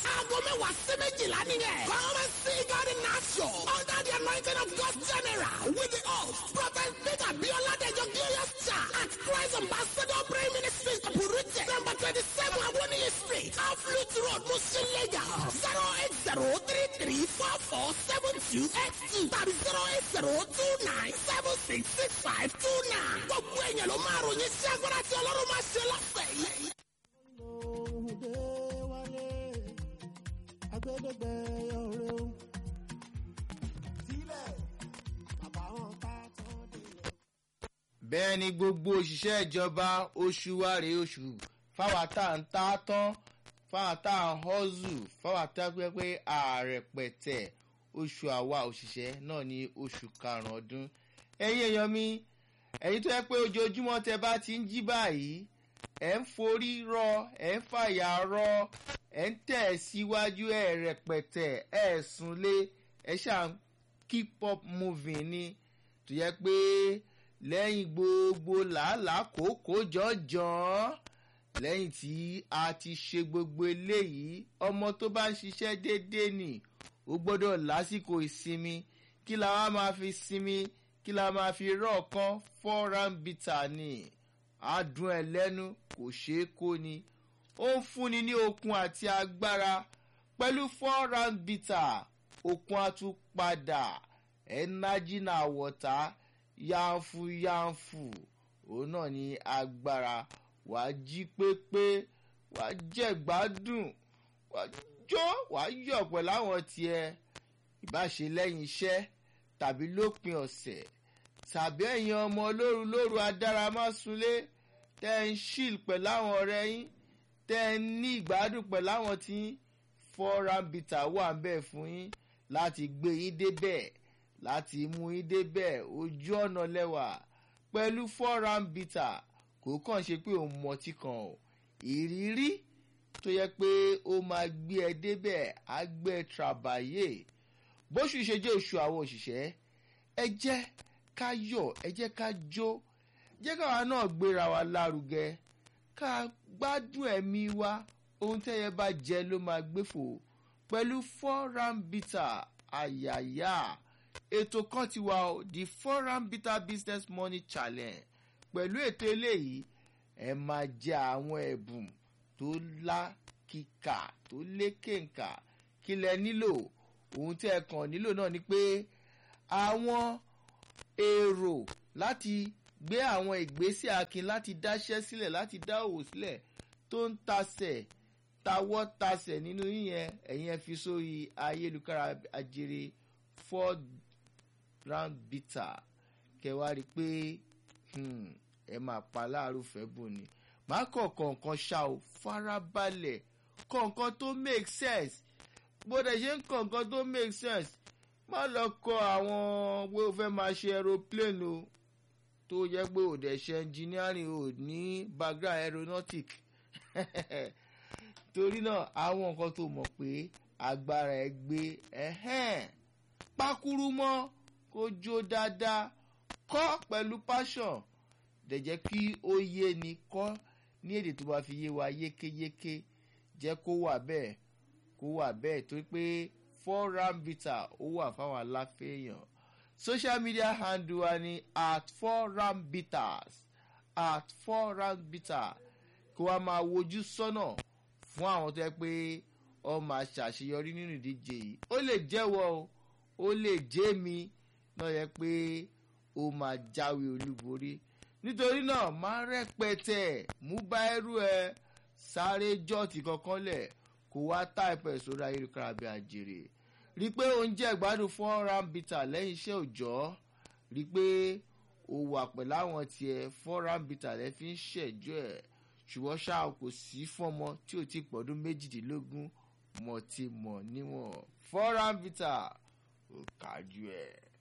aago mẹ́wàá sí méjìlá nìyẹn. come and see God in action under the anointing of God general with the host prophet peter bioladejo glorious church at christ ambassador prayer ministry burúkú number twenty seven awoniyi street off lute road mushin lagos zero eight zero three three four four seven two eight two tàbí zero eight zero two nine seven six six five two nine. gbogbo èèyàn ló máa ròyìn sí agbára tí ọlọ́run máa ṣe lọ́sẹ̀ yìí. òde wálé agbẹdẹgbẹ ọrẹ o sílẹ̀ bàbá wọn ká tán délẹ̀. bẹ́ẹ̀ ni gbogbo òṣìṣẹ́ ìjọba oṣù wa rèé oṣù fáwọn tá à ń ta tán fáwọn tá à ń họ́zù fáwọn tá a pẹ́ pé ààrẹ pẹ̀tẹ̀ oṣù àwa òṣìṣẹ́ náà ní oṣù karùn-ún ọdún ẹ̀yin èèyàn mi ẹ̀yin tó yẹ pé ojoojúmọ́ tẹ bá ti ń jí báyìí ẹ̀ ń forí rọ ẹ̀ ń fàyà rọ ẹ̀ ń tẹ̀ síwájú ẹ̀ rẹpẹtẹ ẹ̀ súnlé ẹ̀ ṣáà ń keep up moving ni tó yẹ pé lẹ́yìn gbogbo làálàá kòókòó jọ̀ọ́jọ̀ọ́ lẹ́yìn tí a ti ṣe gbogbo eléyìí ọmọ tó bá ń ṣiṣẹ́ déédéé nì ó gbọ́dọ̀ lásìkò ìsinmi kí la wá máa fi sinmi kí la máa fi rọ̀ọ̀kan fọ́ọ̀rán bìtà ni adùn ẹ̀ lẹ́nu kò ṣeé kó ni ó ń fúnni ní okun àti agbára pẹ̀lú fọ́ọ̀rán bìtà okun àtúpadà ẹ̀nájì náà wọ̀tá yánfu yánfu òun náà ní agbára wàá jí pépé wàá jẹ̀gbádùn wàá jó wàá yọ̀ pẹ̀lú àwọn tiẹ̀ ìbáṣe lẹ́yìn iṣẹ́ tàbí lópin ọ̀sẹ̀ tàbí ẹ̀yin ọmọ lóru lóru adáramásúlé tẹ́ ń ṣíl pẹ̀lú àwọn ọ̀rẹ́ yín tẹ́ ń ní ìgbádùn pẹ̀lú àwọn tí fọ́ránbìtà wà ń bẹ̀ fún yín láti gbé yín débẹ̀ láti mú yín débẹ̀ ojú ọ̀nà lẹ́wà pẹ̀lú fọ́ránbìtà kò kàn ṣe pé òun mọtí kan o ìrírí tó yẹ pé ó máa gbé ẹ débẹ̀ á gbé ẹ tàbáyé bóṣù ṣe jẹ́ oṣù àwọn òṣìṣẹ́ ẹ jẹ́ ká yọ̀ ẹ jẹ́ ká jó jẹ́ káwa náà gbéra wa lárugẹ ká gbádùn ẹ̀mí wa ohun tẹ́yẹ bá jẹ ló máa gbéfò pẹ̀lú foreign bitter àyàyà ètò kan ti wà ó the foreign bitter business money challenge pẹ̀lú ètò eléyìí ẹ máa jẹ àwọn ẹ̀bùn tó lákìkà tó lékèǹkà kí lẹ nílò ohun tí ẹ kàn nílò náà ni pé àwọn èrò láti gbé àwọn ìgbésẹ̀ akin láti dáṣẹ́ sílẹ̀ láti dá òwò sílẹ̀ tó ń tasẹ̀ tawọ́ tasẹ̀ nínú yíyẹn ẹ̀yin ẹ fi sórí ayélujára ajere ford round bitter kẹwàá rí i pé ẹ máa pa láàárọ̀ fẹ́ bùn ni màá kọ̀ kọ̀ọ̀kan ṣá o farabalẹ̀ kọ̀ọ̀kan tó make sense bó dẹ̀ ṣe ń kọ̀ọ̀kan tó make sense má lọ kọ àwọn pé o fẹ́ máa ṣe aeroplane o tó yẹ pé o dẹ̀ ṣe engineering o ní background aeronautic torí náà àwọn nǹkan tó mọ̀ pé agbára ẹ gbé pákúrú mọ́ kó jó dáadáa kọ́ pẹ̀lú passion dẹ̀ jẹ́ kí ó yé ni kọ́ ní èdè tó bá fi yé wa yékéyéké jẹ́ kó wà bẹ́ẹ̀ kó wà bẹ́ẹ̀ torí pé four round bitter ó wà fáwọn aláfẹ́ èèyàn social media handle wa ni at four round bitters at four round bitter kó wa máa wojú sọ́nà fún àwọn tó yẹ pé ọ máa ṣàṣeyọrí nínú ìdíje yìí ó lè jẹ́wọ́ o ó lè jẹ́ mi náà yẹ pé ó máa jáwé olúborí nítorí náà máa rẹpẹtẹ mú báírú ẹ sáré jọ́ọ̀tì kankan lẹ̀ kó wá táìpẹ̀ sórí ayélujára bí àjèrè rí i pé oúnjẹ ìgbádùn fún ọ̀ràn bìtà lẹ́yìn iṣẹ́ òòjọ́ rí i pé ó wà pẹ̀lú àwọn tiẹ̀ fọ́nrán bìtà lẹ́ fi ń ṣẹ̀jọ́ ẹ̀ ṣùgbọ́n ṣáà kò sí fọ́mọ tí ò ti pọ̀dún méjìdínlógún mọ̀ ti mọ̀ níwọ̀n fọ́nrán bìtà ò kájú ẹ̀.